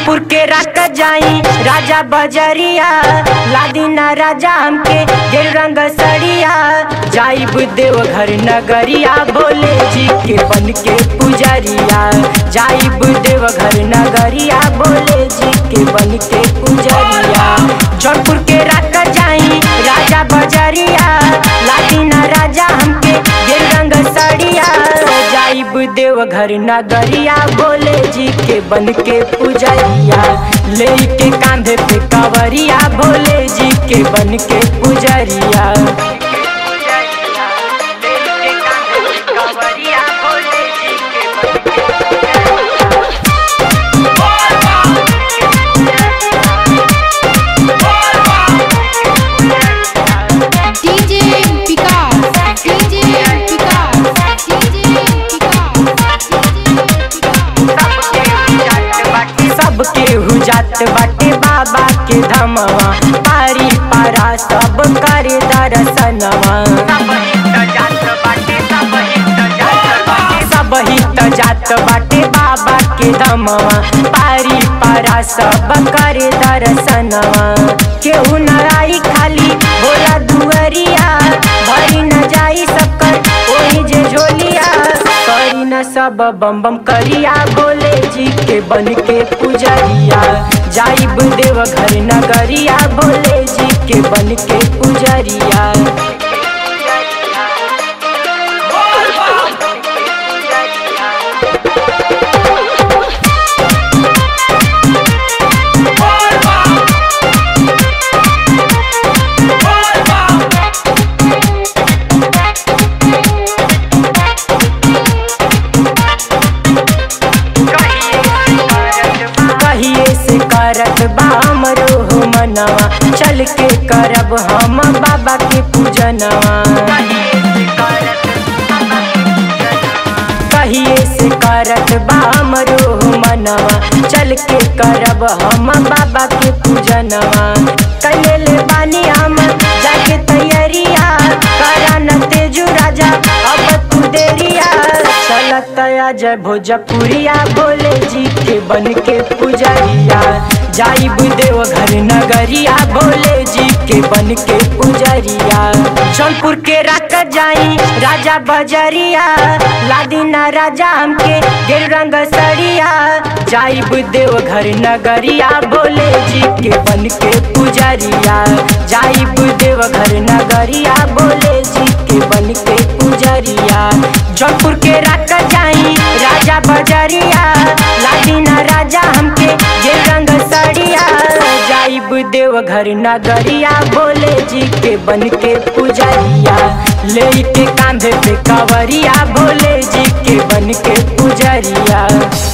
जौनपुर के राक जाई राजा बजरिया लादीना राजा हमके गेल रंग सड़िया जाइब देवघर नगरिया भोले जी के बन के पुजरिया जाइब देवघर नगरिया भोले जी के बन के पुजरिया जौनपुर के राक जाई राजा बजरिया लादीना राजा हमके गेल रंग सड़िया जाइब देवघर नगरिया भोले जी के बन के पुजरिया ले के कांधे पे कवरिया भोले जी के बन के पुजरिया DJ Picard, DJ Picard, DJ सबके हुजात बाटे बाबा के धमवा पारी पारा सब करे दर्शनवा सब हित जात बाटे बाबा के धमवा पारी पारा सब करे दर्शनवा केहू न आई खाली भोला दुअरिया भरी न जाई सबकर ओही जे झोलिया करी न सब बम बम करिया भोले जी के बन के पुजरिया जाइब देवघर नगरिया भोले जी के बन के पुजरिया कहिए से करत बा हमरो हो मनवा चल के करब हम बाबा के पूजनवा कहिए से करत बा हमरो हो मनवा चल के करब हम बाबा के पूजनवा कैले ले बानी हम जाके तैयारिया करा न तेजू राजा अब तू देरिया चलत जय भोजपुरिया भोले जी के बन के पुजरिया जाइब देवघर नगरिया भोले जी के बन के पुजरिया जौनपुर के राक जाई राजा बजरिया लादीना राजा हमके गेल रंग सड़िया जाइब देवघर नगरिया भोले जी के बन के पुजरिया जाइब देवघर नगरिया भोले जी के बन के पुजरिया जौनपुर के राक जाई राजा बजरिया लादीना राजा हमके गेल रंग सड़िया जाइब देवघर नगरिया भोले जी के बन के पुजरिया ले के कांधे पे कवरिया भोले जी के बन के पुजरिया